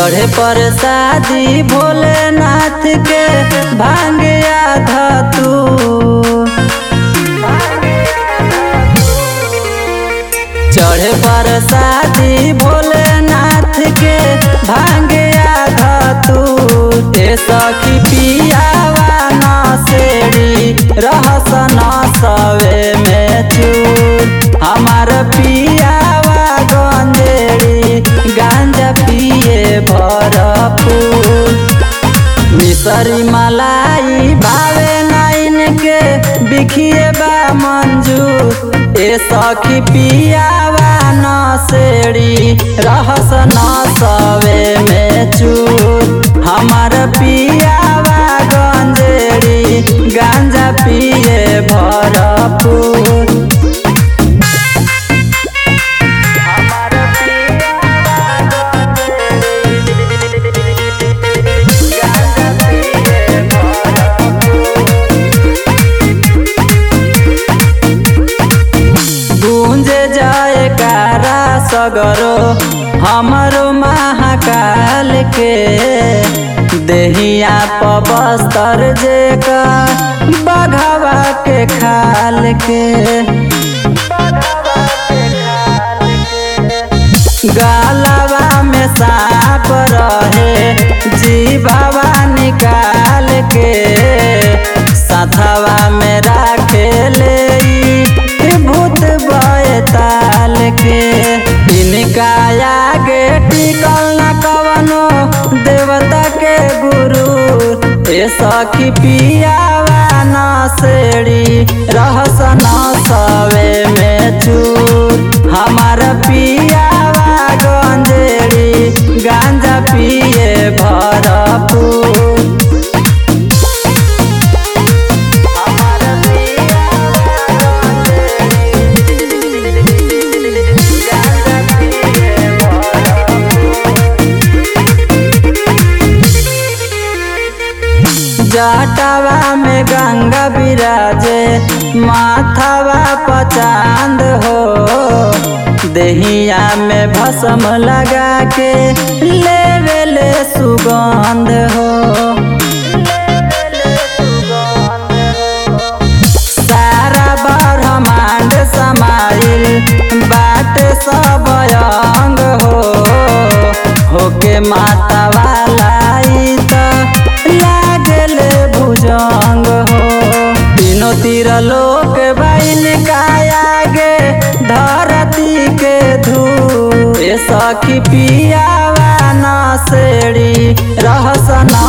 चढ़े पर शादी भोलेनाथ के भांग आधा तू चढ़े पर शादी भोलेनाथ के भांग आधा तू ए सखी पियावा न सेड़ी रहस न सवे में चूर हमार पियावा गंजेड़ी गांजा पिए भरपूर मिसरी मलाई भावे नाइन के बिखिए बा मंजूर ए सखी पियावा न सेड़ी रहस न सवे में चूर हमार पियावा गंजेड़ी गांजा पिए भरपूर हमार गांजा पिए गूंजे जाए कारा सगरो हमरो महाकाल के देहिया पबस्तर जे का बघवा के खाल के गालवा में सांप रहे जीवावा निकाल के साथवा में राखे ले ई भूत बैताल के इनका आगे टिकल न कवनो देवता के गुरु ए सखी पियावा न सेड़ी रहस न सवे में चूर हमार पियावा गंजेड़ी गांजा पिए भरपूर हमार पियावा गंजेड़ी गांजा पिए जटावा में गंगा विराजे माथावा पचांद हो देहिया में भस्म लगा के लेवे ले सुगंध हो सारा ब्रह्मांड समाइल बाट सब अंग हो होके माता वाला ई त लागल भुजंग हो तीनों तीर लोक बन का आगे धरती के धू ए सखी पियावा न सेड़ी रहस न